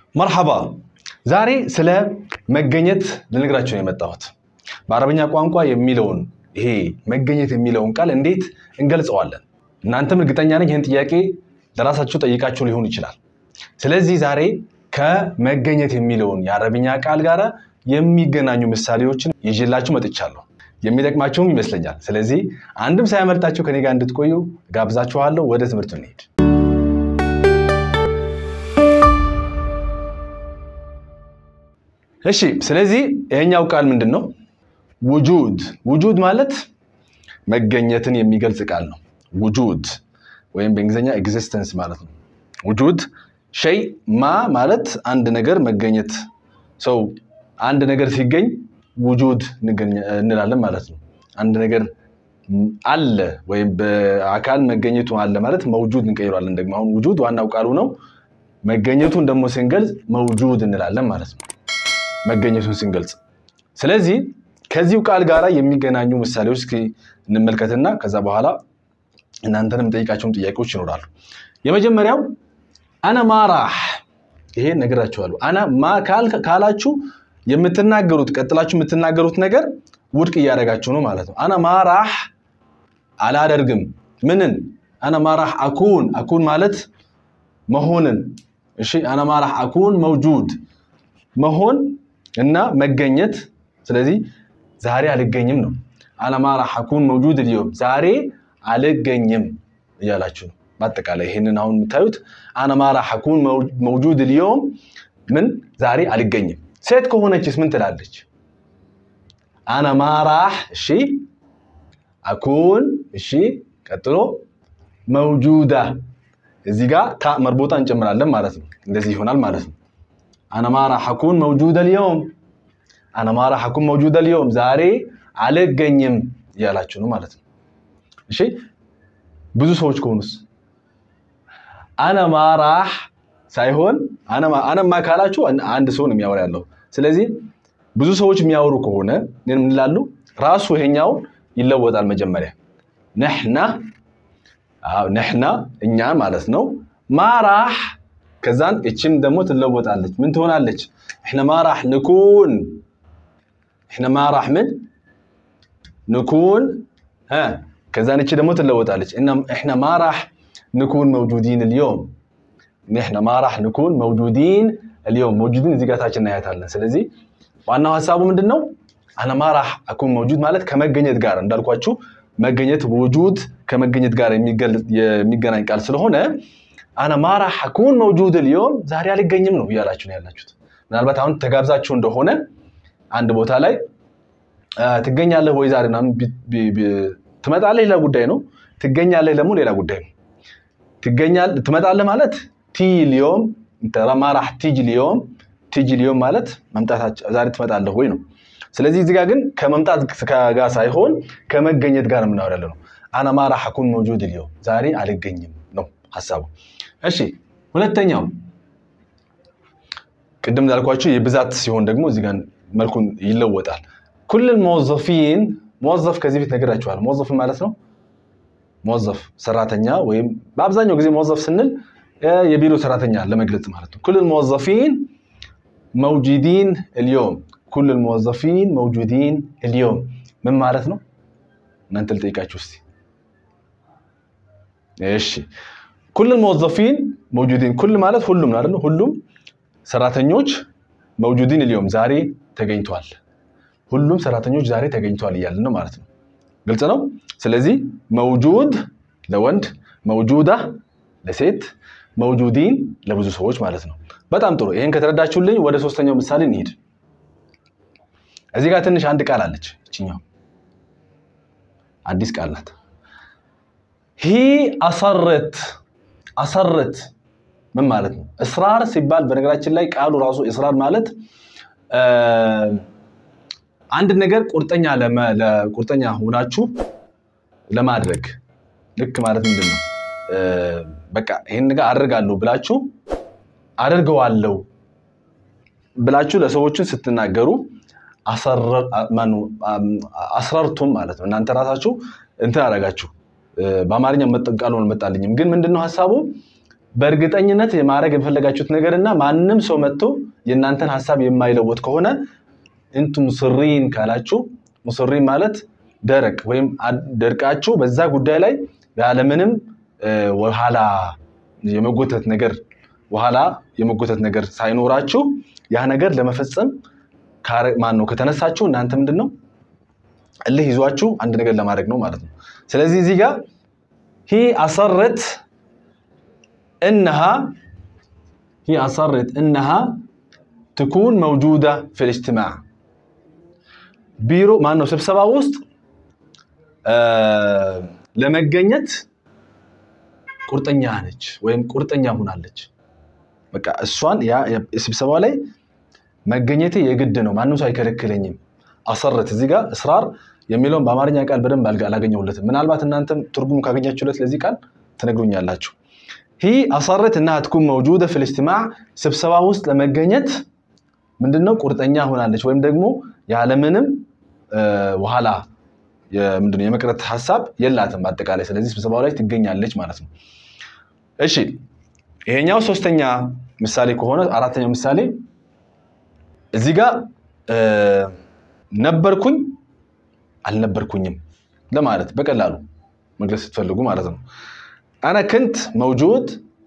መርሐባ ዛሬ ስለ መገኘት ልነግራችሁ ነው የመጣሁት። በአረበኛ ቋንቋ የሚለውን ይሄ መገኘት የሚለውን ቃል እንዴት እንገልጸዋለን? እናንተም እርግጠኛ ነኝ ይህን ጥያቄ ለራሳችሁ ጠይቃችሁ ሊሆን ይችላል። ስለዚህ ዛሬ ከመገኘት የሚለውን የአረብኛ ቃል ጋር የሚገናኙ ምሳሌዎችን ይዤላችሁ መጥቻለሁ። የሚጠቅማችሁም ይመስለኛል። ስለዚህ አንድም ሳያመልጣችሁ ከኔ ጋር እንድትቆዩ ጋብዛችኋለሁ። ወደ ትምህርቱ እንሄድ። እሺ፣ ስለዚህ ይሄኛው ቃል ምንድን ነው? ውጁድ። ውጁድ ማለት መገኘትን የሚገልጽ ቃል ነው። ውጁድ ወይም በእንግሊዝኛ ኤግዚስተንስ ማለት ነው። ውጁድ ሸይ ማ ማለት አንድ ነገር መገኘት ሰው አንድ ነገር ሲገኝ ውጁድ እንላለን ማለት ነው። አንድ ነገር አለ ወይም በአካል መገኘቱ አለ ማለት መውጁድ እንቀይሯለን። ደግሞ አሁን ውጁድ ዋናው ቃሉ ነው። መገኘቱን ደግሞ ስንገልጽ መውጁድ እንላለን ማለት ነው፣ መገኘቱን ስንገልጽ። ስለዚህ ከዚሁ ቃል ጋር የሚገናኙ ምሳሌዎች እስኪ እንመልከትና ከዛ በኋላ እናንተንም ጠይቃቸውን ጥያቄዎች ይኖራሉ። የመጀመሪያው አነ ማራህ ይሄ ነግራችኋለሁ። አነ ማ ካላችሁ የምትናገሩት ቀጥላችሁ የምትናገሩት ነገር ውድቅ እያደረጋችሁ ነው ማለት ነው። አነ ማራህ አላደርግም። ምንን? አነ ማራህ አኩን አኩን ማለት መሆንን። እሺ አነ ማራህ አኩን መውጁድ መሆን እና መገኘት። ስለዚህ ዛሬ አልገኝም ነው። አነ ማራህ አኩን መውጁድ ልዮም ዛሬ አልገኝም እያላችሁ ነው። በአጠቃላይ ይህንን አሁን የምታዩት አነ ማራህ አኩን መውጁድ ልዮም ምን ዛሬ አልገኝም። ሴት ከሆነችስ ምን ትላለች? አነ ማራህ እሺ፣ አኩን እሺ፣ ቀጥሎ መውጁዳ እዚህ ጋር ታ መርቦጣ እንጨምራለን ማለት ነው። እንደዚህ ይሆናል ማለት ነው። አነ ማራህ አኩን መውጁደ ልዮም፣ አነ ማራህ አኩን መውጁደ ልዮም ዛሬ አልገኝም እያላችሁ ነው ማለት ነው። እሺ፣ ብዙ ሰዎች ከሆኑስ አነ ማራህ ሳይሆን አነማ ካላችሁ አንድ ሰው ነው የሚያወራ ያለው። ስለዚህ ብዙ ሰዎች የሚያወሩ ከሆነ ምን ይላሉ? ራሱ ይሄኛው ይለወጣል። መጀመሪያ ነሕና ነሕና እኛ ማለት ነው። ማራህ ከዛን እችም ደግሞ ትለወጣለች። ምን ትሆናለች? እሕነ ማራህ ንኩን እሕነ ማራህ ምን ንኩን ከዛን እቺ ደግሞ ትለወጣለች። እሕነ ማራህ ንኩን መውጁዲን ልዮም ንሕነ ማራህ ንኩን መውጁዲን ልዮም መውጁዲን እዚህ ጋር ታች እናያታለን። ስለዚህ ዋናው ሀሳቡ ምንድን ነው? አነ ማራህ አኩን መውጁድ ማለት ከመገኘት ጋር እንዳልኳችሁ መገኘት ውጁድ ከመገኘት ጋር የሚገናኝ ቃል ስለሆነ አነ ማራህ አኩን መውጁድ ልዮም ዛሬ አልገኝም ነው እያላችሁ ነው ያላችሁት። ምናልባት አሁን ተጋብዛችሁ እንደሆነ አንድ ቦታ ላይ ትገኛለህ ወይ ዛሬ ምናምን ትመጣለህ፣ ሌላ ጉዳይ ነው። ትገኛለህ ደግሞ ሌላ ጉዳይ ነው። ትመጣለህ ማለት ቲ ሊዮም ማራህ ቲጅ ሊዮም ቲጅ ሊዮም ማለት መምጣታቸው ዛሬ ትመጣለህ ወይ ነው። ስለዚህ እዚህ ጋር ግን ከመምጣት ጋር ሳይሆን ከመገኘት ጋር የምናወራ ያለ ነው። አነ ማራህ አኩን መውጁድ ሊዮም ዛሬ አልገኝም ነው ሀሳቡ። እሺ ሁለተኛው ቅድም እንዳልኳቸው የብዛት ሲሆን ደግሞ እዚህ ጋር መልኩን ይለወጣል። ኩልል መወዘፊን መወዘፍ ከዚህ ቤት ነግራችኋል። መወዘፍ ማለት ነው መወዘፍ ሰራተኛ ወይም በአብዛኛው ጊዜ መወዘፍ ስንል የቢሮ ሰራተኛ ለመግለጽ ማለት ነው። ኩልል መወዘፊን መውጁዲን ልዮም ኩልል መወዘፊን መውጁዲን ልዮም ምን ማለት ነው? እናንተ ልጠይቃችሁ እስቲ። እሺ ኩልል መወዘፊን መውጁዲን ኩል ማለት ሁሉም አይደል? ሁሉም ሰራተኞች መውጁዲን ልዮም ዛሬ ተገኝተዋል። ሁሉም ሰራተኞች ዛሬ ተገኝተዋል እያልን ነው ማለት ነው። ግልጽ ነው። ስለዚህ መውጁድ ለወንድ መውጁዳ ለሴት መውጁዲን ለብዙ ሰዎች ማለት ነው። በጣም ጥሩ። ይህን ከተረዳችሁልኝ ወደ ሶስተኛው ምሳሌ እንሂድ። እዚህ ጋር ትንሽ አንድ ቃል አለች። ይችኛው አዲስ ቃል ናት። ሂ አሰረት አሰረት ምን ማለት ነው? እስራር ሲባል በነገራችን ላይ ቃሉ ራሱ እስራር ማለት አንድ ነገር ቁርጠኛ ቁርጠኛ ሆናችሁ ለማድረግ ልክ ማለት ምንድን ነው? በቃ ይህን ነገር አደርጋለሁ ብላችሁ አደርገዋለሁ ብላችሁ ለሰዎችን ስትናገሩ አስረርቱም ማለት ነው። እናንተ ራሳችሁ እንትን አደረጋችሁ። በአማርኛ ቃሉ አልመጣልኝም፣ ግን ምንድነው ሀሳቡ? በእርግጠኝነት የማድረግ የፈለጋችሁት ነገር እና ማንም ሰው መጥቶ የእናንተን ሀሳብ የማይለወጥ ከሆነ እንቱ ሙስሪን ካላችሁ ሙስሪን ማለት ደረቅ ወይም ደርቃችሁ በዛ ጉዳይ ላይ ያለምንም ወኋላ የመጎተት ነገር ወኋላ የመጎተት ነገር ሳይኖራችሁ ያ ነገር ለመፈጸም ማን ነው ከተነሳችሁ እናንተ ምንድን ነው እልህ ይዟችሁ አንድ ነገር ለማድረግ ነው ማለት ነው። ስለዚህ እዚህ ጋር ሂ አሰረት እነሃ ሂ አሰረት እነሃ ትኩን መውጁዳ ፊል ኢጅቲማዕ ቢሮ ማን ነው ስብሰባ ውስጥ ለመገኘት ቁርጠኛ ነች ወይም ቁርጠኛ ሆናለች። በቃ እሷን ስብሰባ ላይ መገኘቴ የግድ ነው፣ ማንም ሰው አይከለክለኝም። አሰረት እዚህ ጋር እስራር የሚለውን በአማርኛ ቃል በደንብ አላገኘሁለትም። ምናልባት እናንተም ትርጉሙ ካገኛችሁለት ለዚህ ቃል ትነግሩኛላችሁ። ሂ አሰረት እና ትኩን መውጁደ ፊል ኢጅቲማዕ ስብሰባ ውስጥ ለመገኘት ምንድነው ቁርጠኛ ሆናለች ወይም ደግሞ ያለምንም በኋላ ምንድነው የመቅረት ሀሳብ የላትም በአጠቃላይ። ስለዚህ ስብሰባው ላይ ትገኛለች ማለት ነው። እሺ ይሄኛው ሶስተኛ ምሳሌ ከሆነ አራተኛው ምሳሌ እዚህ ጋር ነበርኩኝ አልነበርኩኝም ለማለት በቀላሉ መግለጽ ስትፈልጉ ማለት ነው። አነ ክንት መውጁድ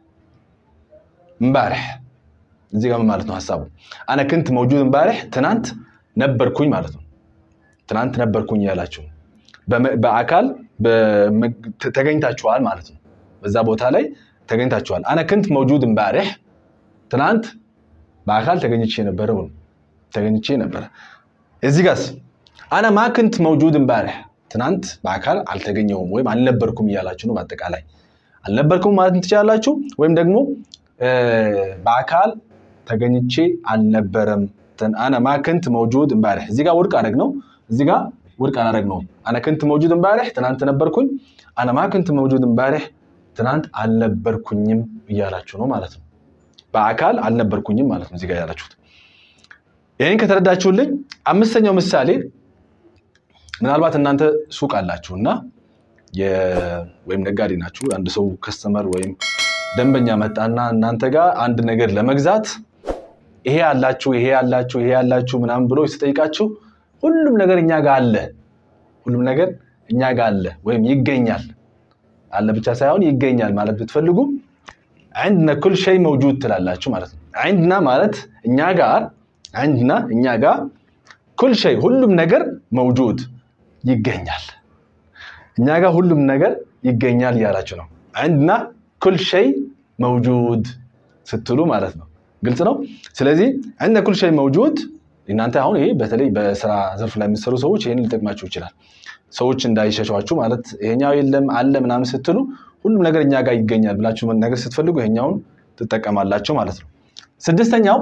እምባርሕ እዚህ ጋር ምን ማለት ነው ሀሳቡ? አነ ክንት መውጁድ እምባርሕ ትናንት ነበርኩኝ ማለት ነው። ትናንት ነበርኩኝ ያላችሁ በአካል ተገኝታችኋል ማለት ነው። በዛ ቦታ ላይ ተገኝታችኋል። አነ ክንት መውጁድ እምባርሕ ትናንት በአካል ተገኝቼ ነበረ ተገኝቼ ነበረ። እዚህ ጋርስ አነ ማ ክንት መውጁድ እምባርሕ ትናንት በአካል አልተገኘሁም ወይም አልነበርኩም እያላችሁ ነው። በአጠቃላይ አልነበርኩም ማለት ትችላላችሁ። ወይም ደግሞ በአካል ተገኝቼ አልነበረም። አነ ማ ክንት መውጁድ እምባርሕ እዚህ ጋር ውድቅ አደረግ ነው። እዚህ ጋር ውድቅ አላደረግ ነው። አነ ክንት መውጁድ እምባርሕ ትናንት ነበርኩኝ። አነ ማ ክንት መውጁድ እምባርሕ ትናንት አልነበርኩኝም እያላችሁ ነው ማለት ነው። በአካል አልነበርኩኝም ማለት ነው እዚህ ጋር ያላችሁት። ይህን ከተረዳችሁልኝ አምስተኛው ምሳሌ ምናልባት እናንተ ሱቅ አላችሁ እና ወይም ነጋዴ ናችሁ። አንድ ሰው ከስተመር ወይም ደንበኛ መጣና እናንተ ጋር አንድ ነገር ለመግዛት ይሄ ያላችሁ ይሄ ያላችሁ ይሄ ያላችሁ ምናምን ብሎ ሲጠይቃችሁ ሁሉም ነገር እኛ ጋር አለ፣ ሁሉም ነገር እኛ ጋር አለ ወይም ይገኛል አለ ብቻ ሳይሆን ይገኛል ማለት ብትፈልጉ ዐንድና ኩል ሸይ መውጁድ ትላላችሁ ማለት ነው። ዐንድና ማለት እኛ ጋር ዐንድና እኛ ጋር ኩል ሸይ ሁሉም ነገር መውጁድ ይገኛል። እኛ ጋር ሁሉም ነገር ይገኛል እያላችሁ ነው። ዐንድና ኩል ሸይ መውጁድ ስትሉ ማለት ነው። ግልጽ ነው። ስለዚህ ዐንድና ኩል ሸይ መውጁድ እናንተ አሁን ይሄ በተለይ በስራ ዘርፍ ላይ የምትሰሩ ሰዎች ይህን ሊጠቅማችሁ ይችላል። ሰዎች እንዳይሸሿችሁ ማለት ይሄኛው የለም አለ ምናምን ስትሉ ሁሉም ነገር እኛ ጋር ይገኛል ብላችሁ ነገር ስትፈልጉ ይሄኛውን ትጠቀማላችሁ ማለት ነው። ስድስተኛው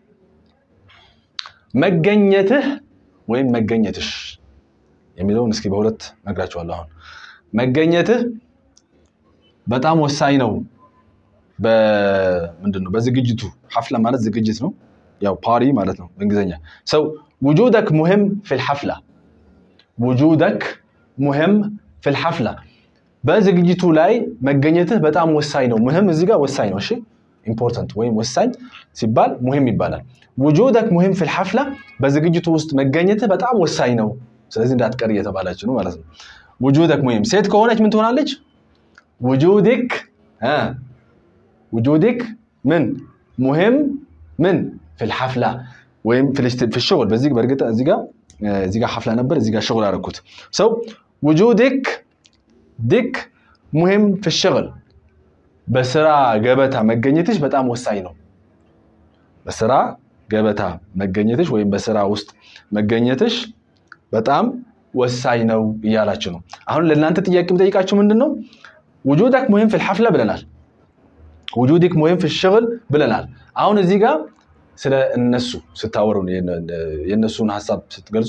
መገኘትህ ወይም መገኘትሽ የሚለውን እስኪ በሁለት ነግራችኋለሁ። አሁን መገኘትህ በጣም ወሳኝ ነው። ምንድን ነው በዝግጅቱ ሐፍላ ማለት ዝግጅት ነው። ያው ፓሪ ማለት ነው በእንግሊዝኛ ሰው ውጁደክ ሙሂም ፊል ሐፍላ ውጁደክ ሙሂም ፊል ሐፍላ በዝግጅቱ ላይ መገኘትህ በጣም ወሳኝ ነው። ሙሂም እዚህ ጋር ወሳኝ ነው። እሺ ኢምፖርታንት ወይም ወሳኝ ሲባል ሙሂም ይባላል። ውጁደክ ሙሂም ፊል ሐፍላ በዝግጅቱ ውስጥ መገኘትህ በጣም ወሳኝ ነው። ስለዚህ እንዳትቀር እየተባላችሁ ነው ማለት ነው። ውጁደክ ሙሂም ሴት ከሆነች ምን ትሆናለች? ውጁድክ ውጁድክ ምን ሙሂም ምን ፊል ሐፍላ ወይም ፊል ሸغል በዚህ በእርግጥ እዚህ ጋር እዚህ ጋር ሐፍላ ነበር፣ እዚህ ጋር ሸغል አደረኩት። ሰው ውጁድክ ድክ ሙሂም ፊል ሸغል በስራ ገበታ መገኘትሽ በጣም ወሳኝ ነው። በስራ ገበታ መገኘትሽ ወይም በስራ ውስጥ መገኘትሽ በጣም ወሳኝ ነው እያላችሁ ነው። አሁን ለእናንተ ጥያቄ የምጠይቃችሁ ምንድን ነው? ውጁደክ ሙሂም ፊል ሐፍላ ብለናል። ውጁድክ ሙሂም ፊል ሸغል ብለናል። አሁን እዚህ ጋር ስለ እነሱ ስታወሩ የእነሱን ሀሳብ ስትገልጹ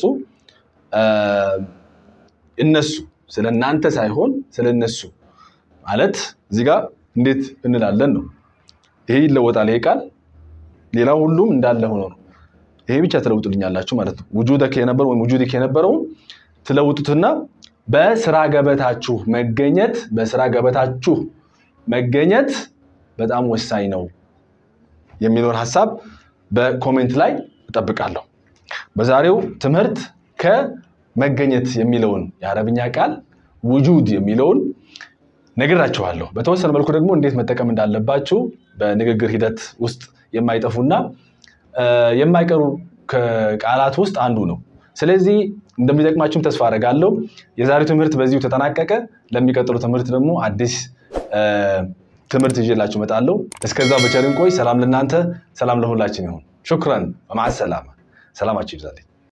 እነሱ ስለ እናንተ ሳይሆን ስለ እነሱ ማለት እዚህ ጋር እንዴት እንላለን ነው። ይሄ ይለወጣል። ይሄ ቃል ሌላው ሁሉም እንዳለ ሆኖ ነው። ይሄ ብቻ ትለውጡልኛላችሁ ማለት ነው። ውጁደክ የነበረው ወይም ውጁድክ የነበረውን ትለውጡትና በስራ ገበታችሁ መገኘት በስራ ገበታችሁ መገኘት በጣም ወሳኝ ነው የሚለውን ሀሳብ በኮሜንት ላይ እጠብቃለሁ። በዛሬው ትምህርት ከመገኘት የሚለውን የአረብኛ ቃል ውጁድ የሚለውን ነግራችኋለሁ። በተወሰነ መልኩ ደግሞ እንዴት መጠቀም እንዳለባችሁ በንግግር ሂደት ውስጥ የማይጠፉና የማይቀሩ ቃላት ውስጥ አንዱ ነው። ስለዚህ እንደሚጠቅማችሁም ተስፋ አደርጋለሁ። የዛሬው ትምህርት በዚሁ ተጠናቀቀ። ለሚቀጥሉ ትምህርት ደግሞ አዲስ ትምህርት ይዤላችሁ እመጣለሁ። እስከዛው በቸርን ቆይ። ሰላም ለእናንተ፣ ሰላም ለሁላችን ይሁን። ሹክረን። በማዕ ሰላማ። ሰላማችሁ ይብዛልኝ።